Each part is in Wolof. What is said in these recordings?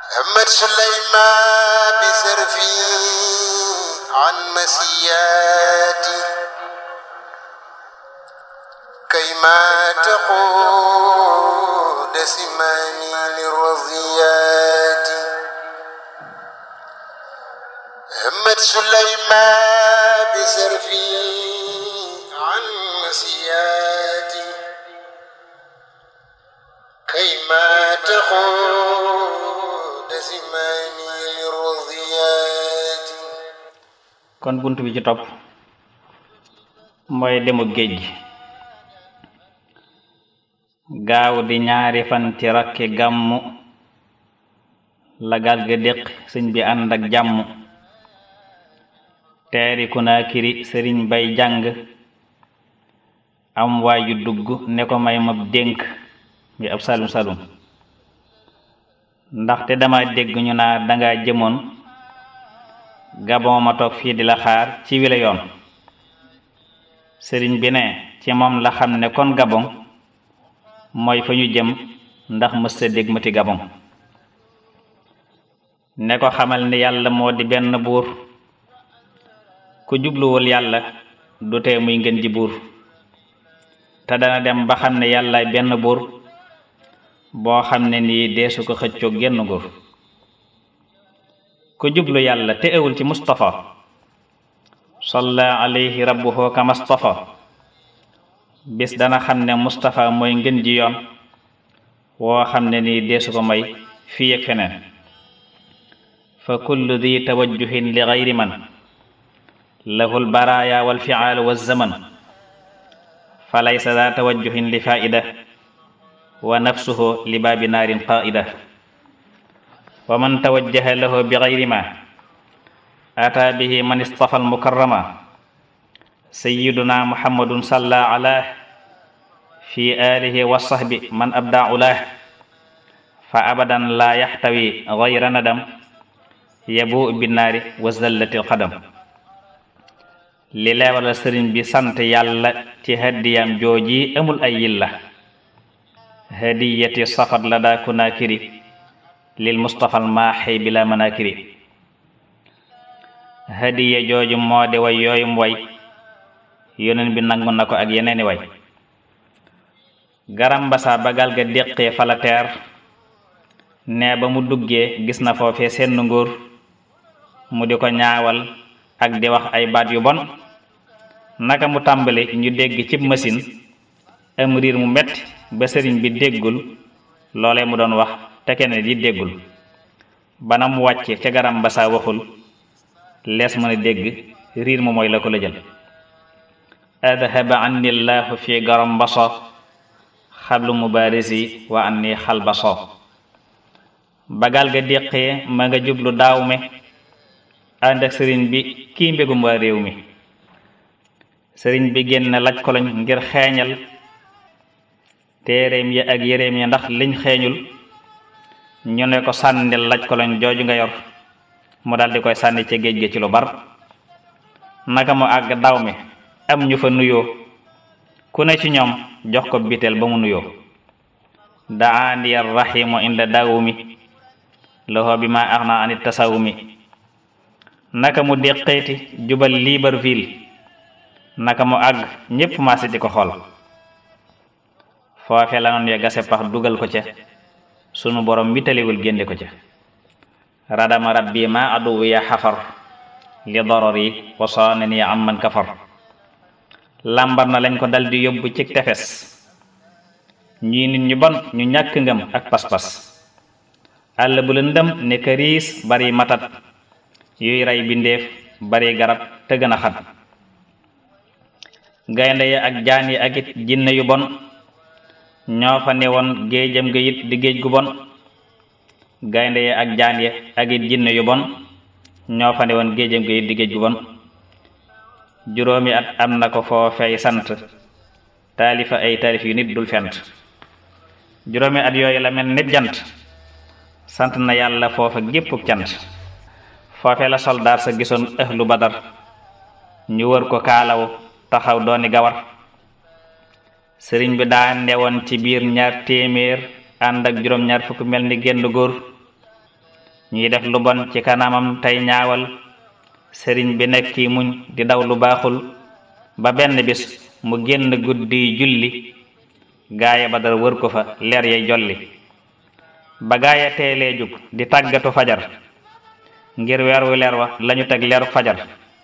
همت سليمان بسرفي عن مسياتي كيما تقود سماني للرضيات همت سليمان بسرفي عن مسياتي كيما تقود سماني للرضيات kon bunt bi ci topp mooy demu géej gi gaaw di ñaari fan ci rakki gàmmu la gaal ga déq sëñ bi ànd ak jàmm teeri Kunaakiri sëriñ bay jàng am waaju dugg ne ko may mab dénk mi ab salum salum ndaxte dama dégg ñu naa danga jëmoon gabon ma toog fii di la xaar ci wile yoon sëriñ bi ne ci moom la xam ne kon gabon mooy fa ñu jëm ndax mësta dégg mati gabon ne ko xamal ni yàlla moo di benn buur ku jubluwul yàlla du tee muy ngeen ji buur te dana dem ba xam ne yàllaay benn buur boo xam ne nii deesu ko xëccoo genn nguur ku jublu yàlla te ewul ci mustafa salla alayhi rabbuhu ka mustafa bis dana xam ne mustafa mooy ngën ji yoon woo xam ne nii deesu ko may fii ak feneen fa kullu di tawajjuhin li gayri man lahu lbaraya walfiaalu walzaman fa laysa daa tawajjuhin li faida wa nafsuhu li baabi naarin qaida wa man tawajjaha lahu bi gayri ma ataa bihi man istafa almukarrama sayyiduna muhammadun salla ala fi alihi wa sahbi man abda ulah fa abadan la yaxtawi gayra nadam yabu binnaari wa zallati alqadam li leewala sëriñ bi sant yàlla ci hadiyam jooji amul ay yilla hadiyati safat la daa kunaakiri lil mustafal maaxi bila manakiri hadiya jooju moo di way yooyum way yoneen bi nangu na ko ak yeneeni way garambasa bagal ga déqee fala teer ne ba mu duggee gis na foofee seen nguur mu di ko ñaawal ak di wax ay baat yu bon naka mu tàmbali ñu dégg cib machine am riir mu metti ba sëriñ bi déggul loolee mu doon wax te kenn di déggul bana mu wàcce ca garam ba saa waxul lees mën a dégg riir mu mooy la ko la jël adhaba anni llahu fi garam baso xablu mubarisi wa anni xal baso bagal ga déqee ma nga jublu daaw me ànd ak sëriñ bi kii mbégum waa réew mi sëriñ bi génn laj koloñ ngir xeeñal téeréem ya ak yéreem ya ndax liñ xeeñul ñu ne ko sànnil laj koloñ jooju nga yor mu daldi koy sànni ca géej gi ci lu bar naka mu àgg daw mi am ñu fa nuyoo ku ne ci ñoom jox ko biteel ba mu nuyoo daani rahimu inda dawumi loxo bi ma axna anit tasawumi naka mu déqeeti jubal Libreville naka mu àgg ñépp maasi di ko xool foofe la noon ya gase pax dugal ko ca sunu borom witaliwul génde ko ca radama rabbi ma aduwu ya xafar li dorori wasoone ni am man kafar lambar na lañ ko daldi yóbbu ci tefes ñii nit ñu bon ñu ñàkk ngëm ak pas-pas àll bu lëndëm ne këriis bari matat yuy rey bindeef bari garab te gën a xat gaynde ya ak jaan yi ak it jinne yu bon ñoo fa ne woon géejam ga it di géej gu bon gaynde ya ak jaan ya ak it jinne yu bon ñoo fa ne woon géejam ga it di géej gu bon juróomi at am na ko foofey sant taalifa ay taalif yu nit dul fent juróomi at yooyu la mel nit jant sant na yàlla foofa géppuk cant foofe la soldaar sa gisoon ahlu badar ñu wër ko kaalaw taxaw dooni gawar sëriñ bi daa newoon ci biir ñaar téeméer ànd ak juróom-ñaar fukk mel ni génn góor ñuy def lu bon ci kanamam tey ñaawal sëriñ bi nekk ki muñ di daw lu baaxul ba benn bis mu génn guddi julli gaaya ba dara wër ko fa leer yay jolli ba gaaya teelee jug di tàggatu fajar ngir weer wu leer wa lañu teg leeru fajar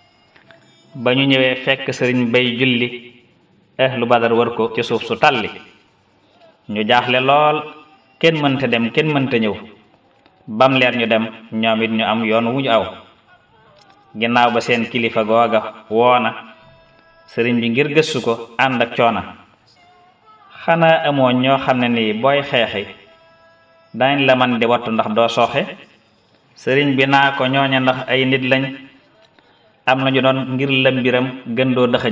ba ñu ñëwee fekk sëriñ bay julli ahlu badar wër ko ci suuf su talli ñu jaaxle lool kenn mënta dem kenn mënta ñëw bam leer ñu dem ñoom it ñu am yoon wu ñu aw ginnaaw ba seen kilifa googa woona sëriñ bi ngir gëstu ko ànd ak coona xanaa amoo ñoo xam ne nii booy xeexi dañ la man di wattu ndax doo sooxe sëriñ bi naa ko ñooña ndax ay nit lañ am nañu doon ngir la mbiram gën doo dëxëñ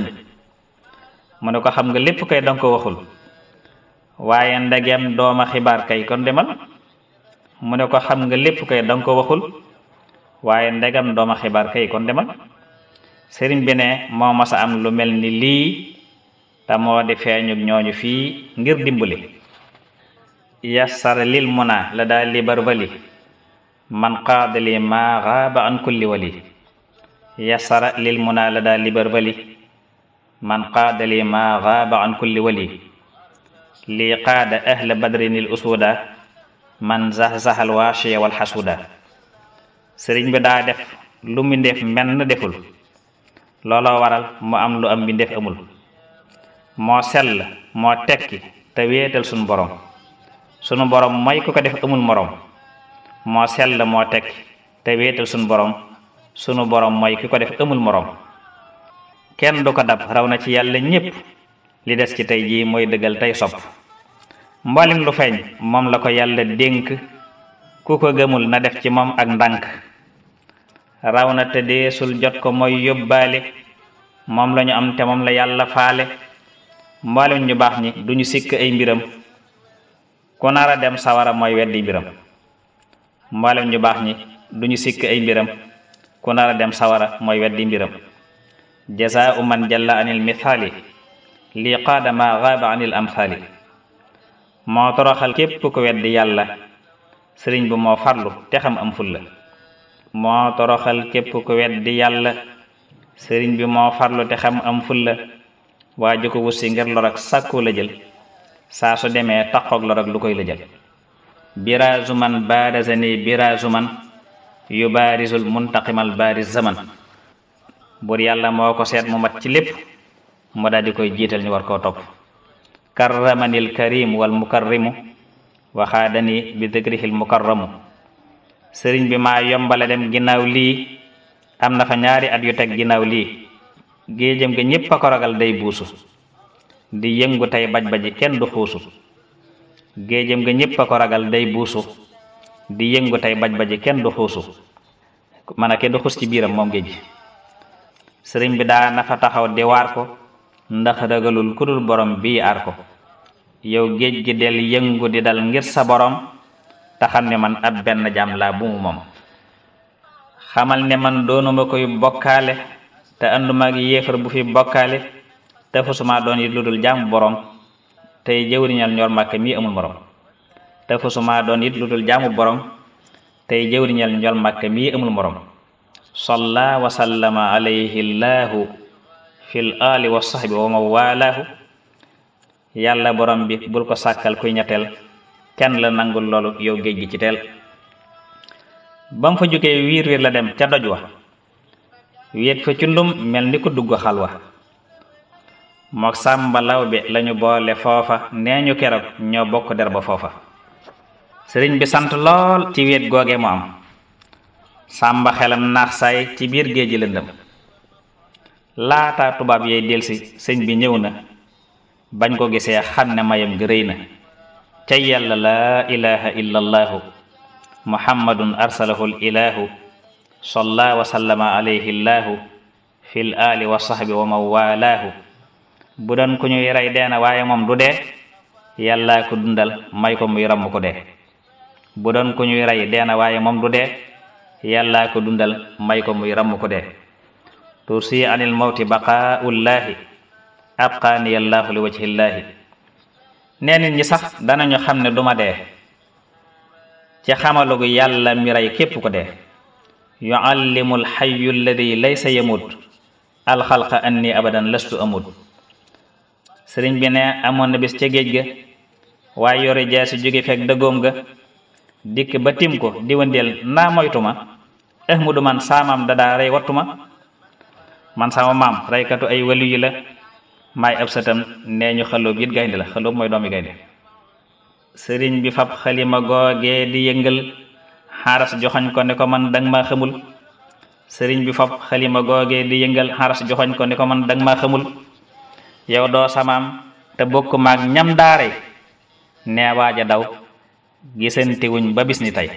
mu ne ko xam nga lépp kay danga ko waxul waaye ndegem dooma xibaar kay kon demal mu ne ko xam nga lépp kay danga ko waxul waaye ndegam dooma xibaar kay kon demal sëriñ bi ne moo masa am lu mel ni lii te moo di feeñu ñooñu fii ngir dimbali yassara lil muna la daal li barbali man qaadali ma gaaba an kulli wali yassara lil muna la daal li barbali man qaadali ma gaaba an kulli wali lii qaada ahla badrinil usuda man zahzahal waashiya wal xasuda sëriñ bi daa def lu mu def menn deful looloo waral mu am lu am bi def amul moo sell moo tekki te wéetal sunu borom sunu borom mooy ku ko def amul morom moo sell moo tekki te wéetal sunu borom sunu borom mooy ki ko def amul morom kenn du ko dab raw na ci yàlla ñépp li des ci tey jii mooy dëggal tey sopp mboolem lu feeñ moom la ko yàlla dénk ku ko gëmul na def ci moom ak ndànk raw na te deesul jot ko mooy yóbbaale moom la ñu am te moom la yàlla faale mboolem ñu baax ñi duñu sikk ay mbiram ku nar a dem sawara mooy weddi mbiram mboolem ñu baax ñi duñu sikk ay mbiram ku nar a dem sawara mooy weddi mbiram jazaa'u man jalla anil mithaali lii qaada ma gaaba anil amthali moo toroxal képp ku weddi yàlla sëriñ bi moo farlu te xam am fulla moo toroxal képp ku weddi yàlla sëriñ bi moo farlu te xam am fulla waa ju ko wussi ngir lor ak sàkku la jël saa su demee taqoog lor ak lu koy la jël biraazu man baarazani biraazu man yu baarisul muntaqimal baariz zaman bur yàlla moo ko seet mu mat ci lépp mu daal di koy jiital ñu war koo topp karramanil karim wal mukarrimu waxaadani bi dikrihil mukarramu sëriñ bi maa yombale dem ginnaaw lii am na fa ñaari at yu teg ginnaaw lii géejëm ga ñépp a ko ragal day buusu di yëngu tey baj baji kenn du xuusu géejëm ga ñépp a ko ragal day buusu di yëngu tey baj baji kenn du xuusu man a kenn du xuus ci biiram moom géej sëriñ bi daa na fa taxaw di waar ko ndax ragalul ku dul borom bii aar ko yow géej gi del yëngu di dal ngir sa borom te xam ne man ab benn jaam laa bu mu moom xamal ne man doonuma koy bokkaale te ànduma ak yéefar bu fi bokkaale te fusuma doon it lu dul jaamu borom tey jëwriñal ñor màkk mii amul morom te fusuma doon it lu dul jaamu borom tey jëwriñal ñor màkk mii amul morom salla wa sallama alayhi llahu fil ali wa sahbi wa ma walaahu yàlla borom bi bul ko sàkkal kuy ñetteel kenn la nangul loolu yow géej gi ci teel ba mu fa jógee wiir wiir la dem ca doj wa wéet fa cundum mel ni ko dugg xalwa mook sàmba law bi lañu boole foofa nee ñu keroog ñoo bokk der ba foofa sëriñ bi sant lool ci wéet googe mu am sàmba xelam naax saay ci biir géej gi lëndëm laata tubaab yey delsi sëñ bi ñëw na bañ ko gisee xam ne mayam gi rëy na ca yàlla laa ilaha illa allaahu muhammadun arsalahu l ilahu salla wa sallama alayhi llaahu fil ali wa sahbi wa man walaahu bu doon ku ñuy rey deena waaye moom du dee yàllaa ko dundal may ko muy ramm ko dee bu doon ku ñuy rey deena waaye moom du dee yàllaa ko dundal may ko muy ramm ko dee tursi anil mawti baqaaullaahi abqaani yallaahu li wajhillaahi nee nit ñi sax danañu xam ne duma dee ci xamalugu yàlla mi rey képp ko dee yuallimu alxayu alladi laysa yamut alxalqa anni abadan lastu amut sëriñ bi ne amoon na bis ca géej ga waaye yore jaasi jóge fekk dëggoom ga dikk ba tim ko di wëndeel naa moytuma ahmadu man saamam dadaa rey wattuma man sama maam reykatu ay wali yi la maay ab sëtam nee ñu xalóob it gaynde la xalóob mooy doomi gaynde sëriñ bi fab xalima googee di yëngal xaaras joxoñ ko ne ko man dang maa xamul sëriñ bi fab xalima googee di yëngal xaaras joxoñ ko ne ko man dang maa xamul yow doo samaam te bokk maag ñam daare nee waaja daw gisantewuñ ba bis ni tey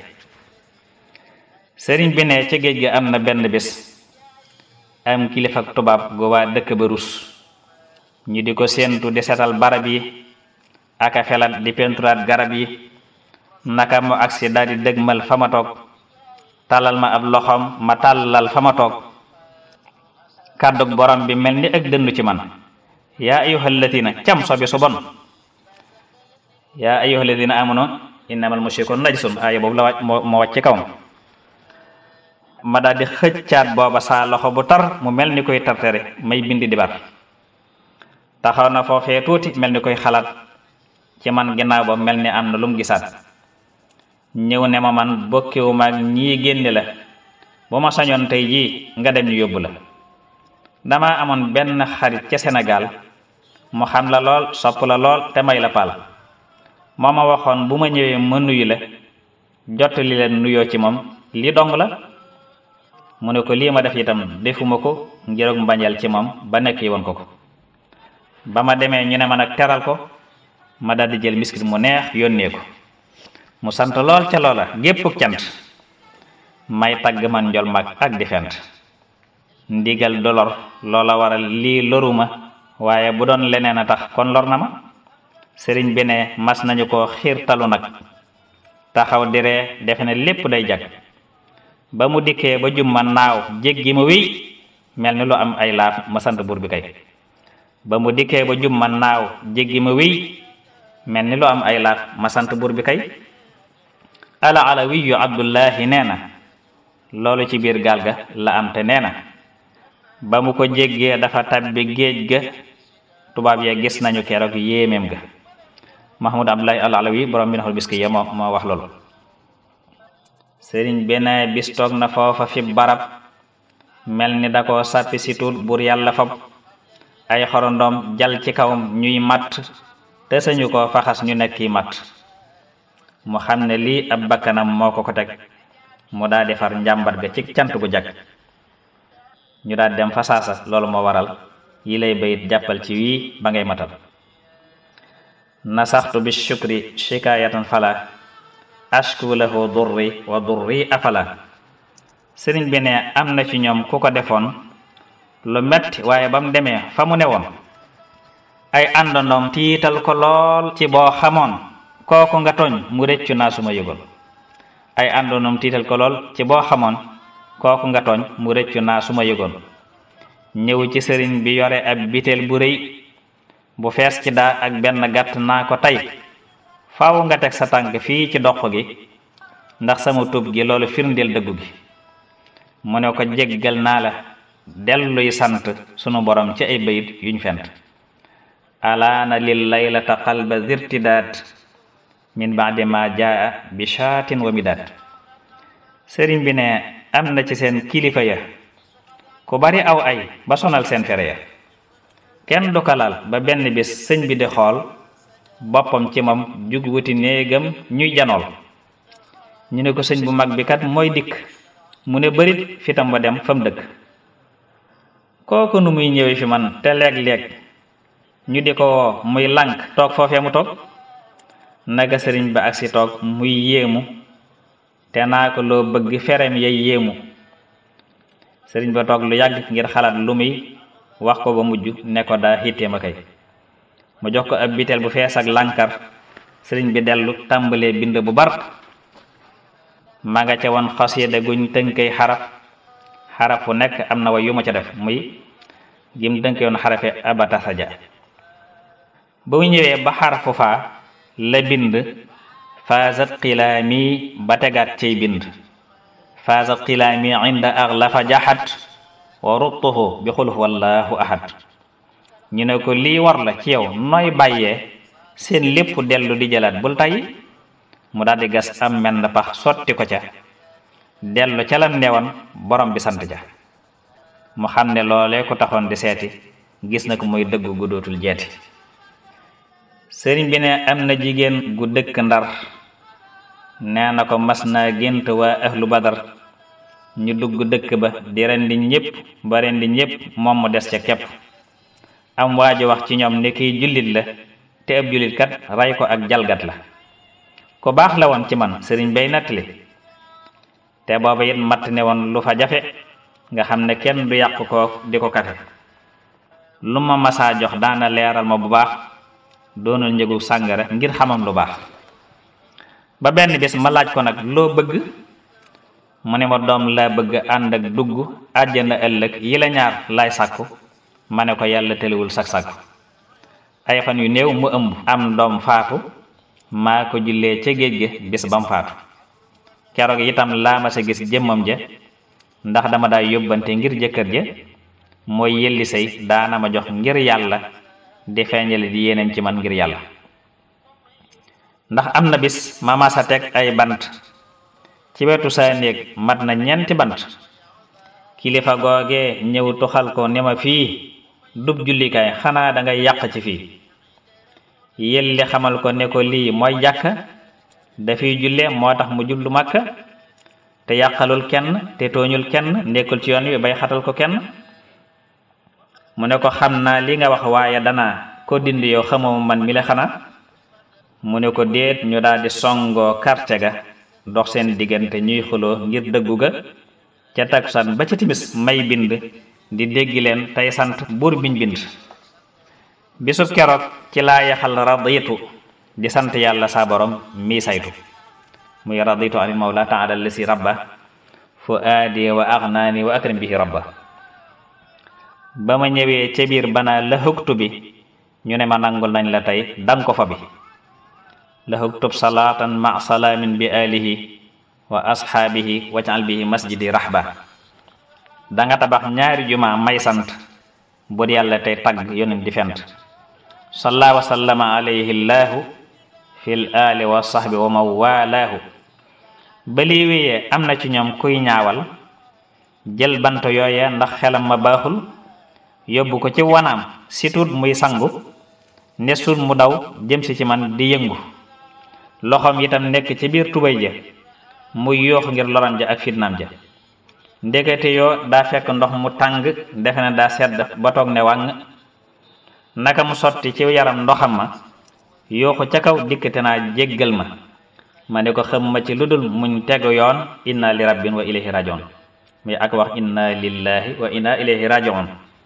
sëriñ bi ne ca géej ga am na benn bis am kilifa ak tubaab gu waa dëkk ba rus ñu di ko séentu di setal barab yi aka felat di penturaat garab yi naka mu agsi daal di dëgmal fa ma toog tàllal ma ab loxoom ma tàllal fa ma toog kàddug borom bi mel ni ak dëndu ci man yaa ayyuhal ladina cam sobi su bon yaa ayyuhal ladina amanu innamal mushrikun najsun aaya boobu la wàcc moo moo wàcc ci kawam ma daal di xëccaat booba saa loxo bu tar mu mel ni koy tartere may bindi di bar taxaw na foofee tuuti mel ni koy xalaat ci man ginnaaw ba mel ni am na lum gisaat ñëw ne ma man bokkiwu maag ñii génne la bu ma sañoon tey jii nga dem ñu yóbbu la dama amoon benn xarit ca Sénégal mu xam la lool sopp la lool te may la paal moo ma waxoon bu ma ñëwee ma nuyu la jottali leen nuyoo ci moom lii dong la mu ne ko lii ma def itam defuma ko ngir mbañeel ci moom ba nekk yi woon ko ko ba ma demee ñu ne ma nag teral ko ma daldi jël miskit mu neex yónnee ko mu sant lool ca loola géppuk cant may tagg man njol mag ak di fent ndigal dolor loola waral lii loruma waaye bu doon leneen a tax kon lor na ma sëriñ bi ne mas nañu ko xiirtalu nag taxaw di ree defe ne lépp day jag ba mu dikkee ba jumma naaw jéggi ma wéy mel ni lu am ay laaf ma sant buur bi kay ba mu dikkee ba jumma naaw jéggi ma wéy mel ni lu am ay laaf ma sant buur bi kay ala alawiyu abdullahi nee na loolu ci biir gaal ga la am te nee na ba mu ko jéggee dafa tabbi géej ga tubaab ya gis nañu keroog yéemeem ga mahmud abdullahi al alawi borom bi naxul biski ya moo moo wax loolu sëriñ benn bis toog na foofa fi barab mel ni da ko sàppi si tuut buur yàlla fab ay xorondoom jal ci kawam ñuy matt te sañu ko faxas ñu nekki matt mu xam ne lii ab bakkanam moo ko ko teg mu daa defar njàmbat ga ci cant gu jag ñu daal dem fa saasa loolu moo waral yi lay bayit jàppal ci wii ba ngay matal nasaxtu bi shukri shikayatan fala ashku lahu durri wa durri afala sëriñ bi ne am na ci ñoom ku ko defoon lu metti waaye ba mu demee fa mu newoon ay àndandoom tiital ko lool ci boo xamoon kooku nga tooñ mu rëccu naa suma yëgoon ay àndandoom tiital ko lool ci boo xamoon kooku nga tooñ mu rëccu naa suma yëgoon ñëw ci sëriñ bi yore ab biteel bu rëy bu fees ci daa ak benn gàtt naa ko tey faaw nga teg sa tànk fii ci doq gi ndax sama tub gi loolu firndeel dëggu gi mu ne ko jéggal naa la delluy sant sunu borom ci ay bayit yuñ fent alaana lil laylata qalba zirtidaat min baadi ma jaa bi shaatin wa midaat sëriñ bi ne am na ci seen kilifa ya ku bari aw ay ba sonal seen fere ya kenn du kalal ba benn bis sëñ bi di xool boppam ci moom jug wuti néegam ñuy janool ñu ne ko sëñ bu mag bi kat mooy dikk mu ne bërit fitam ba dem fa mu dëkk kooku nu muy ñëwee fi man te léeg-léeg ñu di ko woo muy lànk toog foofee mu toog naga sëriñ ba agsi toog muy yéemu te naa ko loo bëgg ferem yay yéemu sëriñ ba toog lu yàgg ngir xalaat lu muy wax ko ba mujj ne ko daa xittee ma kay mu jox ko ab biteel bu fees ak lànkar sëriñ bi dellu tàmbalee bind bu bar ma nga ca woon xasida guñ tënkay xaraf xaraf fu nekk am na way yu ma ca def muy gim tënkee woon xarafe abatasaja ba mu ñëwee ba xarafu faa la bind faazat xilaami ba tegaat ciy bind faazat xilaami inda axlafa jaxat wa rubtuhu bi xuluf wallahu ahad ñu ne ko lii war la ci yow nooy bàyyee seen lépp dellu di jëlaat bul tayyi mu daldi gas am menn pax sotti ko ca dellu ca la newoon borom bi sant ja mu xam ne loolee ko taxoon di seeti gis na ko muy dëgg gu dootul jeeti sëriñ bi ne am na jigéen gu dëkk ndar nee na ko mas naa gént waa ahlu badar ñu dugg dëkk ba di rendi ñépp ba rendi ñépp moom mu des ca kepp am waa ji wax ci ñoom ne kiy jullit la te ab jullit kat rey ko ak jalgat la ku baax la woon ci man sëriñ bay nettali te booba it matt ne woon lu fa jafe nga xam ne kenn du yàq ko di ko kafe lu ma masaa jox daana leeral ma bu baax doonul njëgu sàngara ngir xamam lu baax ba benn bis ma laaj ko nag loo bëgg mu ne ma doom laa bëgg ànd ak dugg àjjana ëllëg yi la ñaar laay sàkku ma ne ko yàlla tëliwul sak sàkku ay fan yu néew mu ëmb am doom faatu maa ko jullee ca géej gi bis bam faatu keroog itam laa ma sa gis jëmmam ja ndax dama daa yóbbante ngir jëkkër ja mooy yelli say daana ma jox ngir yàlla di feeñale di yéeneem ci man ngir yàlla ndax am na bis ma masa teg ay bant ci wetu saa néeg mat na ñeenti bant kilifa googe ñëw tuxal ko ne ma fii dub jullikaay xanaa da ngay yàq ci fii yelli xamal ko ne ko lii mooy jàkka dafiy julle moo tax mu jullu màkka te yàqalul kenn te tooñul kenn nekkul ci yoon wi bay xatal ko kenn mu ne ko xam naa li nga wax waaye danaa ko dindi yow xamoo man mi la xanaa mu ne ko déet ñu daldi songoo karte ga dox seen diggante ñuy xuloo ngir dëggu ga ca takkusaan ba ca timis may bind di déggi leen tey sant buur biñ bind bisub keroog ci laa yaxal raditu di sant yàlla saa borom mii saytu muy raditu anil mawla taala lasi rabba fu aadi wa agnaani wa akram bihi rabba ba ma ñëwee ca biir banaa la hugtu bi ñu ne ma nangul nañ la tey dang ko fa bi la huktub salaatan ma salaamin bi alihi wa ashaabihi wajal bihi masjidi rahba danga tabax ñaari juma may sant bur yàlla tey tagg yonent di fent salla wa sallama alayhi llaahu fil ali wa sahbi wa man walaahu ba lii wéyee am na ci ñoom kuy ñaawal jël bant yooye ndax xelam ma baaxul yóbbu ko ci wanaam si tuut muy sangu ne suut mu daw jëm si ci man di yëngu loxoom itam nekk ci biir tubay ja muy yoox ngir loram ja ak fitnaam ja ndekete yoo daa fekk ndox mu tàng defe ne daa sedd ba toog ne wàng naka mu sotti ci yaram ndoxam ma yooxu ca kaw dikkate naa jéggal ma ma ne ko xam ma ci lu dul muñ tegu yoon inna li rabbin wa ilayhi rajiun muy ak wax inna lillahi wa inna ilayhi rajiun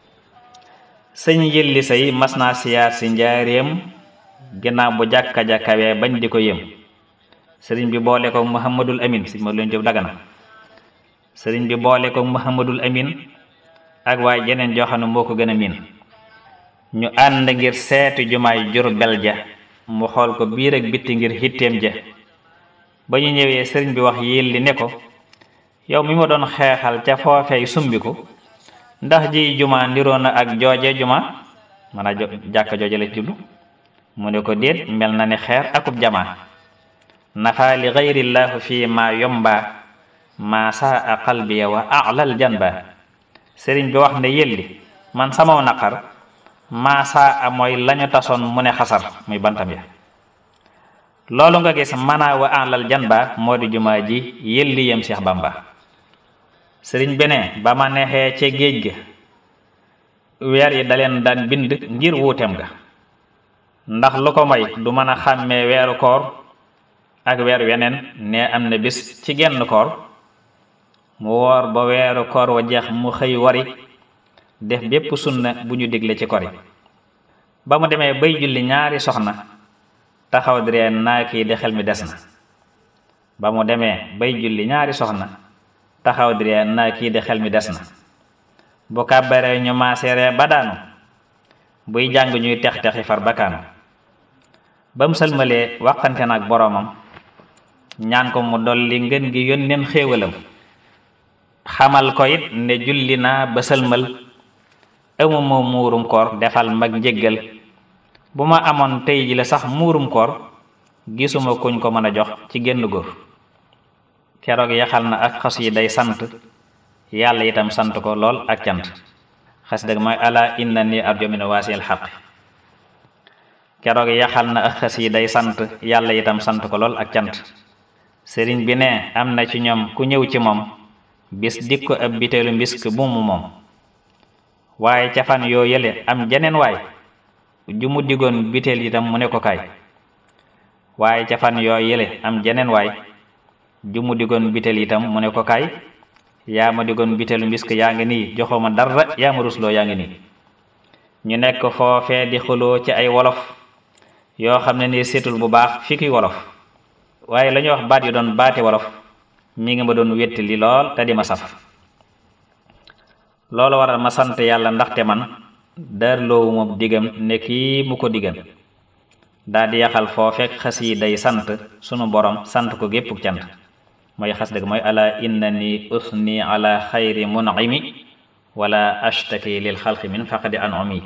sëñ yëlli say mas naa siyaar si njaareem ginnaaw bu jàkka ja kawee bañ di ko yëm sëriñ bi boole ko muhammadul amin si ma leen jëf dagana sëriñ bi boole ko muhammadul amin ak waaye jeneen joo xam ne moo ko gën a miin ñu ànd ngir seetu jumaay Jurbel ja mu xool ko biir ak bitti ngir xitteem ja ba ñu ñëwee sëriñ bi wax yelli ne ko yow mi ma doon xeexal ca foofeey sumbiku ndax ji juma niroo na ak jooje juma man a jàkka jooje la jublu mu ne ko déet mel na ni xeer akub jamaa nafa li gayrillaahu fii ma yomba ma saa qalbiya wa alal janba sëriñ bi wax ne yelli man samaw naqar ma saa mooy lañu tasoon mu ne xasar muy bantam ya loolu nga gis mana wa alal janba moo di jumaa ji yelli yem Seex Bamba sëriñ bi ne ba ma neexee ca géej ga weer yi daleen daan bind ngir wuuteem ga ndax lu ko may du mën a xàmmee weeru koor ak weer weneen ne am na bis ci genn koor mu woor ba weeru koor wa jeex mu xëy wari def bépp sunna bu ñu digle ci kori ba mu demee bay julli ñaari soxna taxaw di ree naa kii de xel mi des na ba mu demee bay julli ñaari soxna taxaw di ree naa kii de xel mi des na bu kàbbaree ñu maaseeree ba daanu buy jàng ñuy tex texi far bakaanu ba mu sëlmalee waxante na ak boroomam ñaan ko mu dolli ngën gi yónneen xéewalam xamal ko it ne julli naa ba sëlmal amuma muurum koor defal mag njéggal bu ma amoon tey ji la sax muurum koor gisuma kuñ ko mën a jox ci génn góor keroog yaxal na ak xas yi day sant yàlla itam sant ko lool ak cant xas dëgg mooy ala inna ni arjo min waasil xaq keroog yaxal na ak xas yi day sant yàlla itam sant ko lool ak cant sëriñ bi ne am na ci ñoom ku ñëw ci moom bis dik ko ab biteelu mbisk bu mu moom waaye ca fan yoo yële am jeneen waay ju mu digoon biteel itam mu ne ko kaay waaye ca fan yoo yële am jeneen waay ju mu digoon biteel itam mu ne ko kaay yaa ma digoon biteelu mbisk yaa ngi nii joxoo ma dara yaa ma rusloo yaa ngi nii ñu nekk foofee di xuloo ci ay wolof yoo xam ne nii seetul bu baax fi ki wolof waaye la ñuy wax baat yu doon baati wolof mi ngi ma doon wetti li lool te di ma saf loolu waral ma sant yàlla ndaxte man daarloowu moom digam ne kii mu ko digan daa di yaxal foofeek xas yi day sant sunu borom sant ko gépp cant mooy xas dëgg mooy ala innani usni ala xayri mun'imi wala ashtaki lil xalqi min faqdi an'umi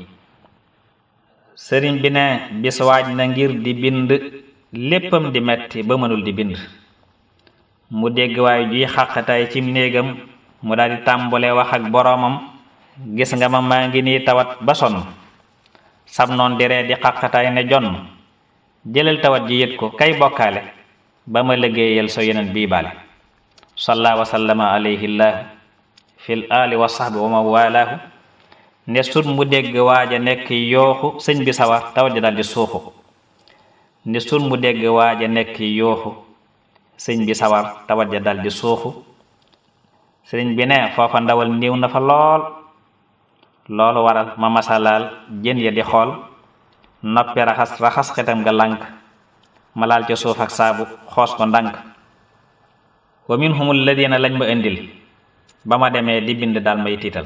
sëriñ bi ne bis waaj na ngir di bind léppam di metti ba mënul di bind mu dégg waaye juy xàqataay cim néegam mu daal di tàmbale wax ak boroomam gis nga ma maa ngi nii tawat ba sonn sam noon di ree di xàqataay ne jonn jëlal tawat ji yët ko kay bokkaale ba ma liggéeyal so yeneen bii baale salla wa sallama alayhi llahu fil ali wa sahbi wa ma walaahu ne sut mu dégg waaja nekk yooxu sëñ bi sawar tawat ji daal di suuxu ne sut mu dégg waaja nekk yooxu sëñ bi sawar tawat ja dal di suuxu sëriñ bi ne foofa ndawal niiw na fa lool loolu waral ma masalaal jën ya di xool noppi raxas raxas xetam nga lànk ma laal ca suuf ak saabu xoos ko ndànk wa minhum alladina lañ ma indil ba ma demee di bind daal may tiital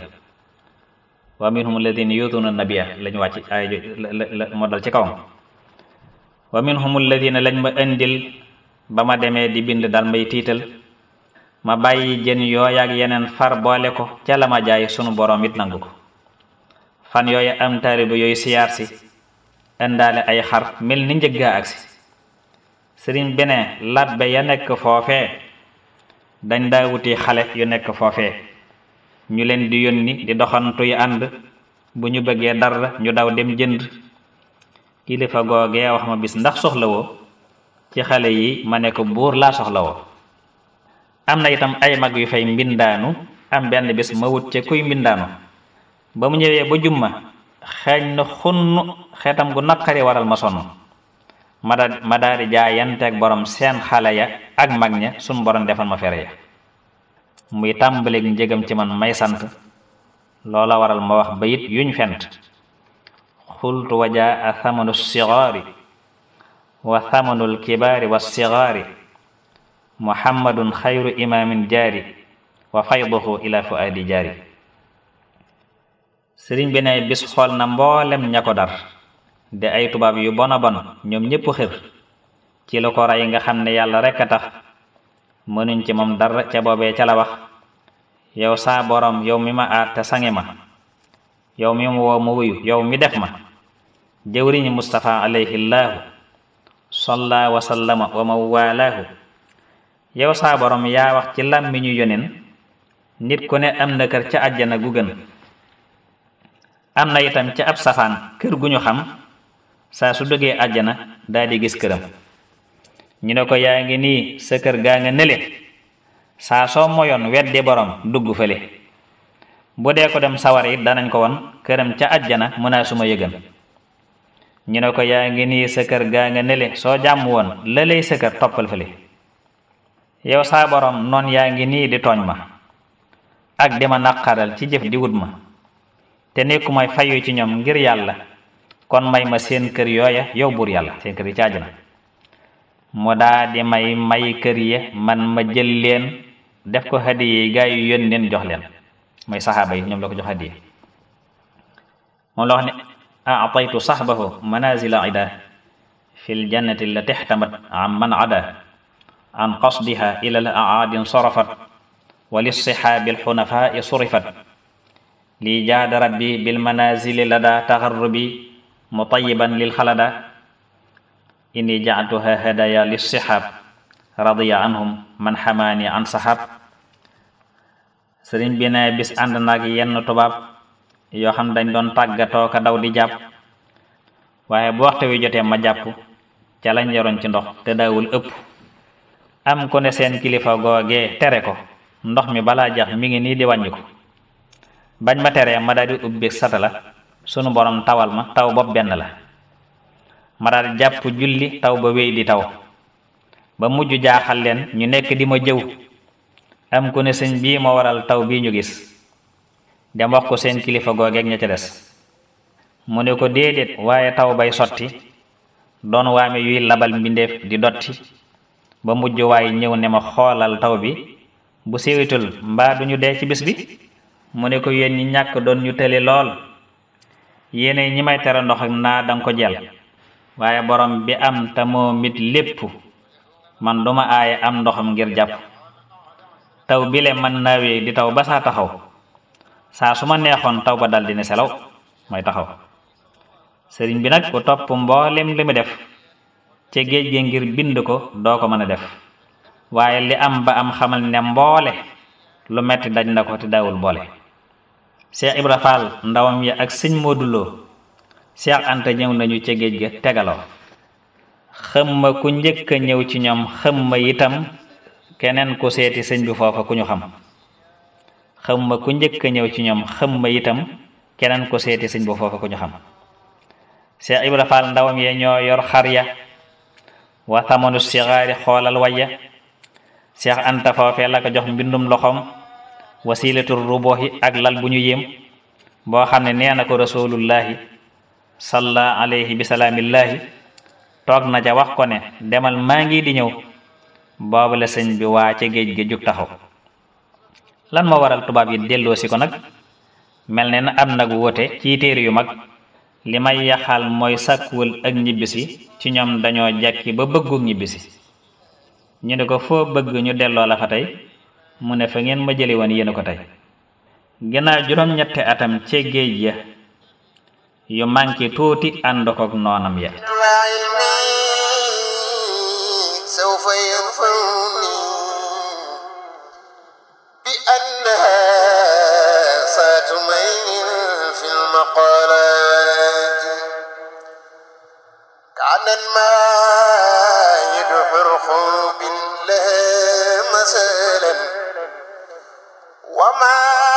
wa minhum alladina yutuna nabiya lañ wàcc ay la moo dal ci kawam wa minhum alladina lañ ma indil ba ma demee di bind dal may tiital ma bàyyi jën yooya ak yeneen far boole ko ca la ma jaay sunu borom it nangu ko fan yooyu am taalibe yooyu siyaar si indaale ay xar mel ni njëggaa agsi sëriñ bi ne labbe ya nekk foofee dañ daa wuti xale yu nekk foofee ñu leen di yónni di doxantu yu ànd bu ñu bëggee dara ñu daw dem jënd kilifa googee wax ma bis ndax soxla woo ci xale yi ma ne ko buur laa soxla woo am na itam ay mag yu fay mbindaanu am benn bis ma wut ca kuy mbindaanu ba mu ñëwee ba jumma xeeñ na xunn xeetam gu naqari waral ma sonn ma da ma daal di jaayanteeg borom seen xale ya ak mag ña suñ borom defal ma fere ya muy tàmbaleeg njëgam ci man may sant loola waral ma wax bayit yuñ fent xultu wajaa a thamanu sigaari wa thamanul kibaari wa sigaari muhammadun xayru imaamin jaari wa fayduhu ila fuaadi jaari sëriñ bi ne bis xool na mboolem ña ko dar de ay tubaab yu bona bon ñoom ñépp xër ci lu ko rey nga xam ne yàlla rekk a tax mënuñ ci moom dara ca boobee ca la wax yow saa borom yow mi ma aat te sangi ma yow mi mu woo ma wuyu yow mi def ma jëwriñu Mustafa alayhi llaahu salla wa sallama wa ma waalaahu yow saa borom yaa wax ci làmmiñu yonen nit ku ne am na kër ca àjjana gu gën am na itam ca ab safaan kër gu ñu xam saa su duggee àjjana daal di gis këram ñu ne ko yaa ngi nii sa kër gaa nga nële saa soo moyoon weddi borom dugg fële bu dee ko dem sawar it danañ ko won këram ca àjjana mënaa suma yëgan ñu ne ko yaa ngi nii sa kër gaa nga nële soo jàmm woon la lay sa kër toppal fële yow saa borom noon yaa ngi nii di tooñ ma ak di ma naqaral ci jëf di wut ma te nekku may fayu ci ñoom ngir yàlla kon may ma seen kër yooya yow buur yàlla seen kër yi caaj na mu daa di may may kër ya man ma jël leen def ko hadiye gaa yu yónneen jox leen mooy saxaaba yi ñoom la ko jox hadiye moom la wax ne aataytu saxbahu manazila ida fi l jannati la textamat am man ada an qasdiha ila al aadin sorafat wa lissihaabi alxunafaa surifat lii jaada rabbi bil manazili lada taxarrubi mutayiban lil xalada inni jactuha hadaya lissihaab radiya anhum man xamaani an sahab sëriñ bi ne bis ànd nag yenn tubaab yoo xam dañ doon tàggatoo ka daw di jàpp waaye bu waxtu wi jotee ma jàpp ca lañ yoroon ci ndox te daawul ëpp am ko ne seen kilifa googee tere ko ndox mi balaa jax mi ngi nii di wàññi ko bañ ma teree ma daal di ubbi sata la sunu borom tawal ma taw bopp benn la ma daal di jàpp julli taw ba wéy di taw ba mujj jaaxal leen ñu nekk di ma jëw am ku ne sëñ bii moo waral taw bii ñu gis dem wax ko seen kilifa googeeg ña ca des mu ne ko déedéet waaye taw bay sotti doon waame yuy labal mbindeef di dotti ba mujj waaye ñëw ne ma xoolal taw bi bu séwitul mbaa duñu dee ci bis bi mu ne ko yéen ñi ñàkk doon ñu tëli lool yéene ñi may tere ndox ak naa danga ko jël waaye borom bi am te moo mit lépp man duma aaye am ndoxam ngir jàpp taw bile man naawee di taw ba saa taxaw saa su ma neexoon taw ba dal di ne selaw mooy taxaw sëriñ bi nag ku topp mboolem li mu def ca géej gi ngir bind ko doo ko mën a def waaye li am ba am xamal ne mboole lu metti daj na ko te daawul boole Cheikh Ibra Fall ndawam ya ak sëñ Modou Lo Cheikh Anta ñëw nañu ca géej ga tegaloo xëmma ku njëkk a ñëw ci ñoom xëmma itam keneen ku seeti sëñ bi foofa ku ñu xam xëmma ku njëkk a ñëw ci ñoom xëmma itam keneen ku seeti sëñ bi foofa ku ñu xam Cheikh Ibra Fall ndawam ya ñoo yor xar ya wa thamanu sigaari xoolal waya Cheikh Anta foofee la ko jox mbindum loxoom wasilatul rubohi ak lal bu ñu yéem boo xam ne nee na ko rasulullahi salla alayhi bi salaamillaahi toog na ca wax ko ne demal maa ngi di ñëw boobu la sëñ bi waa ca géej gi jug taxaw lan moo waral tubaab yi delloo si ko nag mel ne na am nag woote ci téere yu mag li may yaxal mooy sàkkuwul ak ñibbisi ci ñoom dañoo jekki ba bëggu ñibbisi ñu ne ko foo bëgg ñu delloo la fa tey mu ne fa ngeen ma jëli woon yéen ko tey ginnaaw juróom-ñetti atam ca géej ya yu manqué tuuti ànd kook noonam ya سوف ينفعني بأنها صات ميل في المقالات كعن ما يدحر خلق لها مثلا وما